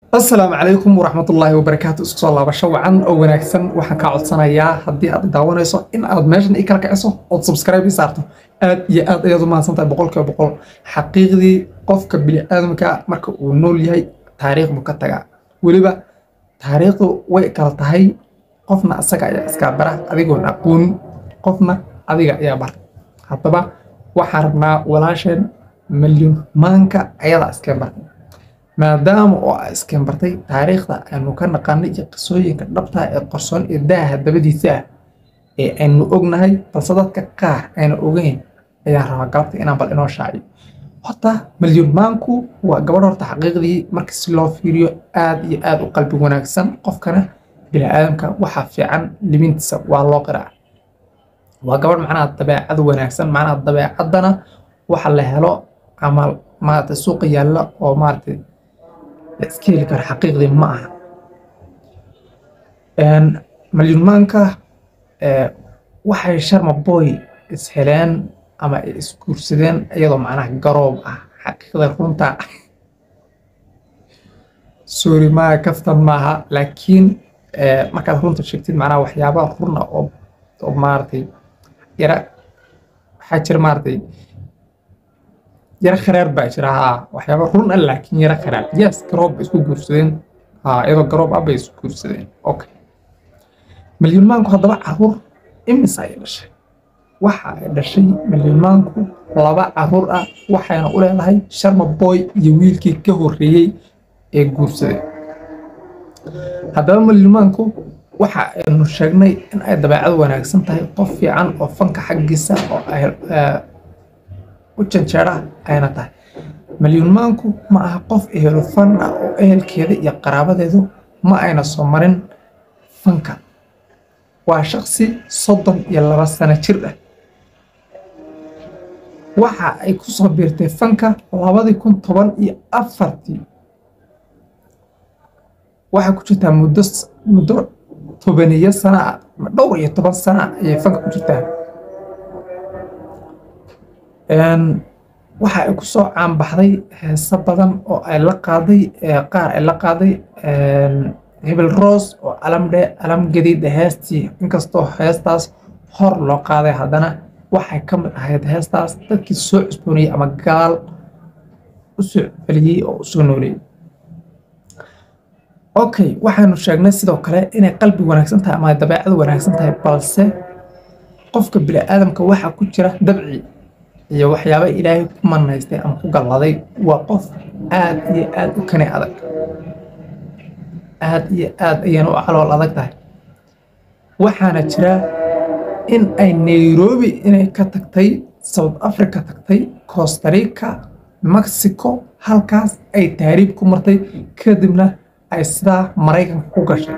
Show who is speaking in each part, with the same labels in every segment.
Speaker 1: asalaamu calaykum waraxmatullaahi wabarakaatu isku soo laabasho wacan oo wanaagsan waxaan kaa codsanayaa haddii aad daawanayso in aad meeshan ii kala kiciso ood subscribe ii saarto aad iyo aad ayaad u mahadsan tahay boqolkiiba boqol xaqiiqdii qofka bini'aadamka marka uu nool yahay taariikh buu ka tagaa weliba taariikhdu way kala tahay qofna asaga ayaa iskaa bara adigoon aqoonin qofna adiga ayaa bara haddaba waxaan rabnaa walaasheen milyun maanka ayadaa iskeen bartay maadaama oo aa iskeen bartay taariikhda aynu ka naqaanay iyo qisooyinka dhabta ee qarsoon ee daaha dabadiisa ah ee aynu ognahay balse dadka qaar ayna ogeyn ayaan rabaa galabta inaan bal inoo shaaciyo horta milyun maanku waa gabadh horta xaqiiqdii marka si loo fiiriyo aad iyo aad u qalbi wanaagsan qofkana bini'aadamka waxaa fiican limintiisa waa loo qiraa waa gabadh macnaha dabeecad wanaagsan macnaha dabeecaddana waxa la helo ama maarata suuqa yaalla oo maarata la iska heli karo xaqiiqdii ma aha malyunmaanka waxay sharma boy isheleen ama ay isguursadeen iyadoo macnaha garoob ah xaqiiqda runta sorry maaha kaftan maaha laakiin markaad runta sheegtid macnaha waxyaaba runa oo oo maaragtay yara waxaa jira maaragtay yara kharaar baa jira haa waxyaaba run ah laakiin yara kharaar yes garoob bay isku guursadeen haa iyadoo garoob ah bay isku guursadeen okay milyunmaanku haddaba caruur imisa ay dhashay waxa ay dhashay milyunmaanku laba caruur ah waxayna u leedahay sharma boy iyo wiilkii ka horreeyey ee guursaday haddaba milyunmaanku waxa aynu sheegnay in ay dabeecad wanaagsan tahay qof fiican oo fanka xaggiisa oo ay u janjeera ayna tahay milyunmaanku ma aha qof ehelo fan ah oo ehelkeeda iyo qaraabadeedu ma ayna soo marin fanka waa shaqsi soddon iyo laba sano jir ah waxa ay ku soo biirtay fanka labadii kun toban iyo afartii waxay ku jirtaa muddo muddo tobaniyo sana ah dhowr iyo toban sana ayay fanka ku jirtaa waxa ay ku soo caanbaxday heeso badan oo ay la qaaday qaar ay la qaaday hebel roos oo alamdhe alam gadiida heestii inkastoo heestaas hor loo qaaday haddana waxay ka mid ahayd heestaas dadkii soo cusboonayey ama gaal u soo celiyey oo u soo nooleeyey okay waxaanu sheegnay sidoo kale inay qalbi wanaagsan tahay ama dabeecad wanaagsan tahay balse qofka bini'aadamka waxaa ku jira dabci iyo waxyaaba ilaahay ku manaystay ama ku galladay waa qof aad iyo aad u kani adag aad iyo aad ayayna u calool adag tahay waxaana jira in ay nairobi inay ka tagtay south africa tagtay costarica mexico halkaas ay taariib ku martay kadibna ay sidaa maraykanka ku gashay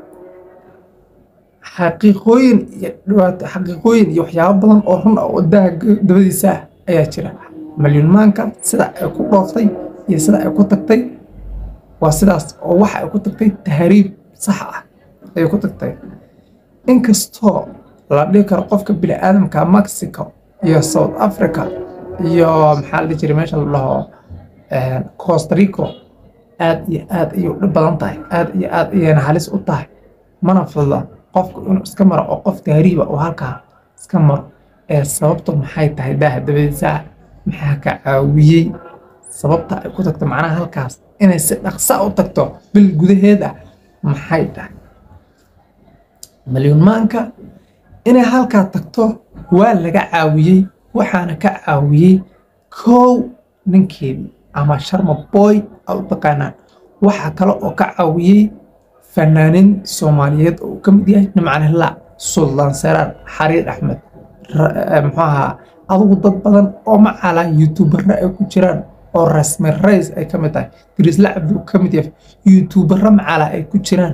Speaker 1: xaqiiqooyin iyo dhibaato xaqiiqooyin iyo waxyaabo badan oo run ah oo daha dabadiisa ah ayaa jira malyunmaanka sida ay ku dhooftay iyo sida ay ku tagtay waa sidaas oo waxa ay ku tagtay tahriib sax ah ayay ku tagtay inkastoo la dhihi karo qofka bini'aadamka mexico iyo south africa iyo maxaa la dhihi jiray meesha la dhaho costa rico aad iyo aad ayay u dhib badan tahay aad iyo aad ayayna halis u tahay mana fududa qofku inuu iska maro oo qof tahriiba oo halkaa iska maro ee sababtu maxay tahay daaha dabadiisa maxaa ka caawiyey sababta ay ku tagto macnaha halkaas inay si dhaqsa u tagto bil gudaheed ah maxay tahay milyunmaanka inay halkaa tagto waa laga caawiyey waxaana ka caawiyey kow ninkeedii ama sharma boy a u taqaanaan waxaa kale oo ka caawiyey fanaanin soomaaliyeed oo uu ka mid yahay nimcan hillaac suldaan seraar xariir axmed muxuu ahaa adugu dad badan oo macala youtuberra ay ku jiraan oo rasmi rays ay ka mid tahay dirisla cabduu ka mid yahay youtuberra macala ay ku jiraan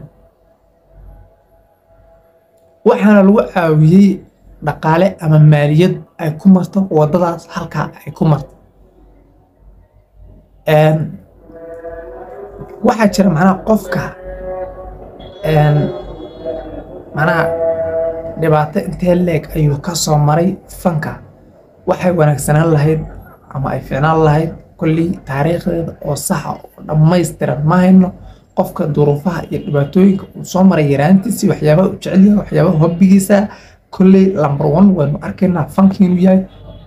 Speaker 1: waxaana lagu caawiyey dhaqaale ama maaliyad ay ku marto waddadaas halkaa ay ku marto waxaa jira macnaha qofka macnaha dhibaato intee leeg ayuu ka soo maray fanka waxay wanaagsanaan lahayd ama ay ficnaan lahayd kolley taariikhdeeda oo saxa oo dhammaystiran ma hayno qofka duruufaha iyo dhibaatooyinka uu soo maray yaraantiisii waxyaabaha uu jecel yahay waxyaabaha hobbigiisa kolley number one waynu arkaynaa fanka inuu yahay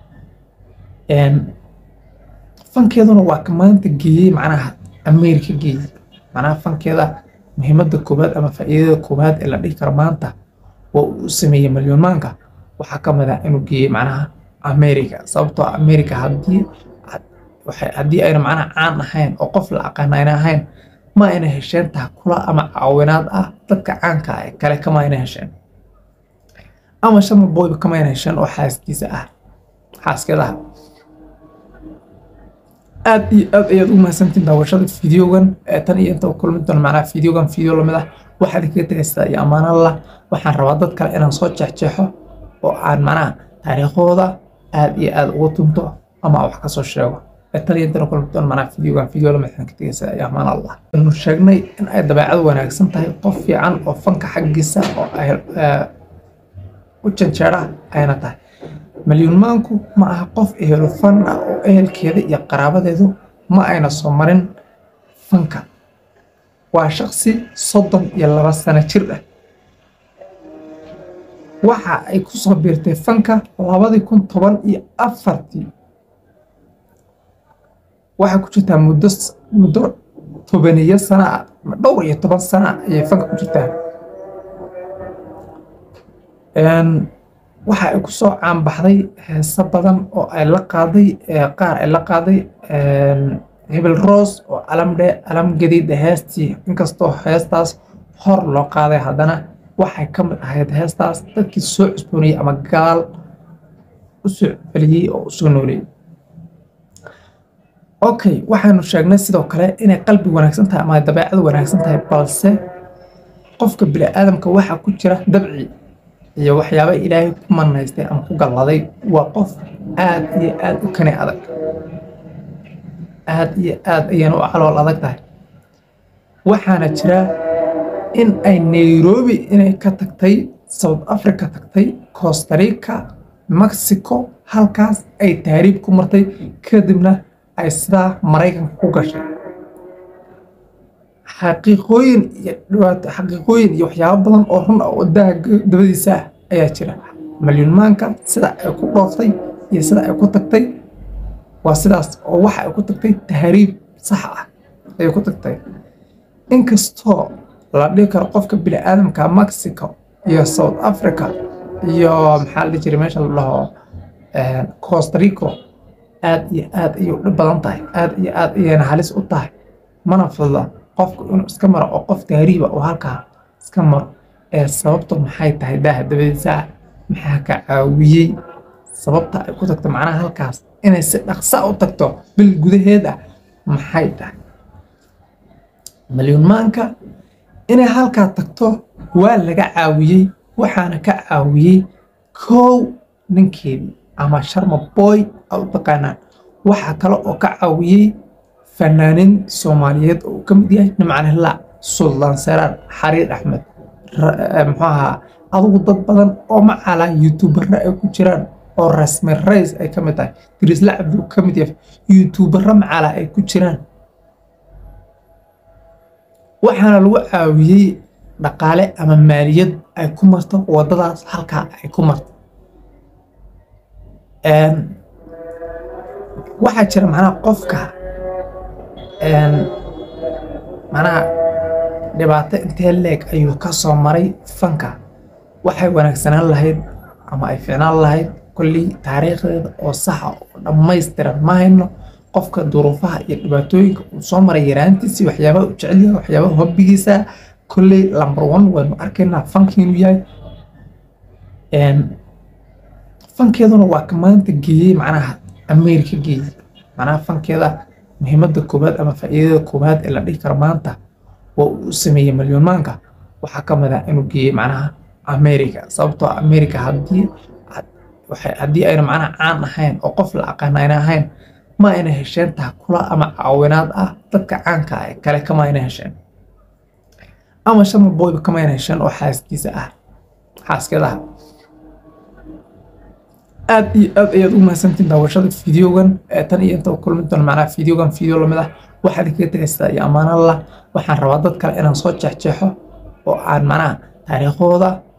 Speaker 1: fankeeduna waa ka maanta geeyey macnaha america geeyey macnaha fankeeda muhiimadda koowaad ama faa'iidada koowaad ee la dhihi karo maanta waa uu sameeyey malyuunmaanka waxaa ka mid ah inuu geeyey macnaha america sababtoo america haddii haddii ayna macnaha caan ahayn oo qof la aqaan ayna ahayn ma ayna hesheen taakula ama caawinaad ah dadka caanka ah ee kale kama ayna hesheen ama sharma boyba kama ayna hesheen oo xaaskiisa ah xaaskeeda ah aad iyo aad ayaad u mahadsantiin daawashada fideogan tan iyo inta kulmi doona macnaha fideogan fideo lamid ah waxaad kaga tegaysaa iyo ammaanallah waxaan rabaa dad kale inaan soo jeexjeexo oo aan macnaha taariikhooda aad iyo aad ugu tunto ama wax kasoo sheego tan iyo intana kulmi doona macnaha fideogan fideo lamid waxaan ka tegaysaa iyo ammaanallah anu sheegnay in ay dabeecad wanaagsan tahay qof fiican oo fanka xaggiisa oo ay u janjeera ayna tahay malyuunmaanku ma aha qof ehelo fan ah oo ehelkeeda iyo qaraabadeedu ma ayna soo marin fanka waa shaqsi soddon iyo laba sano jir ah waxa ay ku soo biirtay fanka labadii kun toban iyo afartii waxay ku jirtaa muddo muddo tobaniyo sana ah dhowr iyo toban sana ayay fanka ku jirtaa waxa ay ku soo caanbaxday heeso badan oo ay la qaaday qaar ay la qaaday hebel roos oo alamdhe alam gadiida heestii inkastoo heestaas hor loo qaaday haddana waxay ka mid ahayd heestaas dadkii soo cusboonayey ama gaal u soo celiyey oo u soo nooleeyey okay waxaynu sheegnay sidoo kale inay qalbi wanaagsan tahay ama ay dabeecad wanaagsan tahay balse qofka bini'aadamka waxaa ku jira dabci iyo waxyaaba ilaahay ku manaystay ama ku galladay waa qof aad iyo aad u kani adag aad iyo aad ayayna u calool adag tahay waxaana jira in ay nairobi inay ka tagtay south africa tagtay costarica mexico halkaas ay taariib ku martay kadibna ay sidaa maraykanka ku gashay xaqiiqooyin iyo dhibaato xaqiiqooyin iyo waxyaabo badan oo run ah oo daha dabadiisa ah ayaa jira malyuunmaanka sida ay ku dhooftay iyo sida ay ku tagtay waa sidaas oo waxa ay ku tagtay tahriib sax ah ayay ku tagtay inkastoo la dhihi karo qofka bini'aadamka mexico iyo south africa iyo maxaa la dhihi jiray meesha la dhaho costarico aad iyo aad ayay u dhib badan tahay aad iyo aad ayayna halis u tahay mana fududa qofku inuu iska maro oo qof tahriiba oo halkaa iska maro ee sababtu maxay tahay daaha dabadiisa ah maxaa ka caawiyey sababta ay ku tagto macnaha halkaas inay si dhaqsa u tagto bil gudaheed ah maxay tahay malyuunmaanka inay halkaa tagto waa laga caawiyey waxaana ka caawiyey kow ninkeedii ama sharma boy a u taqaanaan waxaa kale oo ka caawiyey fanaaniin soomaaliyeed oo uu ka mid yahay nimcanilaa suldaan seraar xariir axmed muxuu ahaa adugu dad badan oo macalaa youtubera ay ku jiraan oo rasmi rays ay ka mid tahay dirisla cabdi uu ka mid yahay youtubera macalaa ay ku jiraan waxaana lagu caawiyey dhaqaale ama maaliyad ay ku marto waddadaas halkaa ay ku marto waxaa jira macnaha qofka macnaha dhibaato intee leeg ayuu ka soo maray fanka waxay wanaagsanaan lahayd ama ay ficnaan lahayd kolley taariikhdeeda oo saxa oo dhammaystiran ma hayno qofka duruufaha iyo dhibaatooyinka uu soo maray yaraantiisii waxyaabaha uu jecel yahay waxyaabaha hobbigiisa kolley number one waynu arkaynaa fanka inuu yahay fankeeduna waa ka maanta geeyey macnaha america geeyey macnaha fankeeda muhiimadda koowaad ama faa'iidada koowaad ee la dhihi karo maanta waa uu sameeyey malyuunmaanka waxaa ka mid ah inuu geeyey macnaha america sababtoo america haddii haddii ayna macnaha caan ahayn oo qof la aqaan ayna ahayn ma ayna hesheen taakula ama caawinaad ah dadka caanka ah ee kale kama ayna hesheen ama sharma boyba kama ayna hesheen oo xaaskiisa ah xaaskeeda ah aad iyo aad ayaad u mahadsantiin daawashada fideogan tan iyo inta kulmi doona macnaha fideogan fideo lamid ah waxaad kaga tegaysaa iyo ammaanallah waxaan rabaa dad kale inaan soo jeexjeexo oo aan macnaha taariikhooda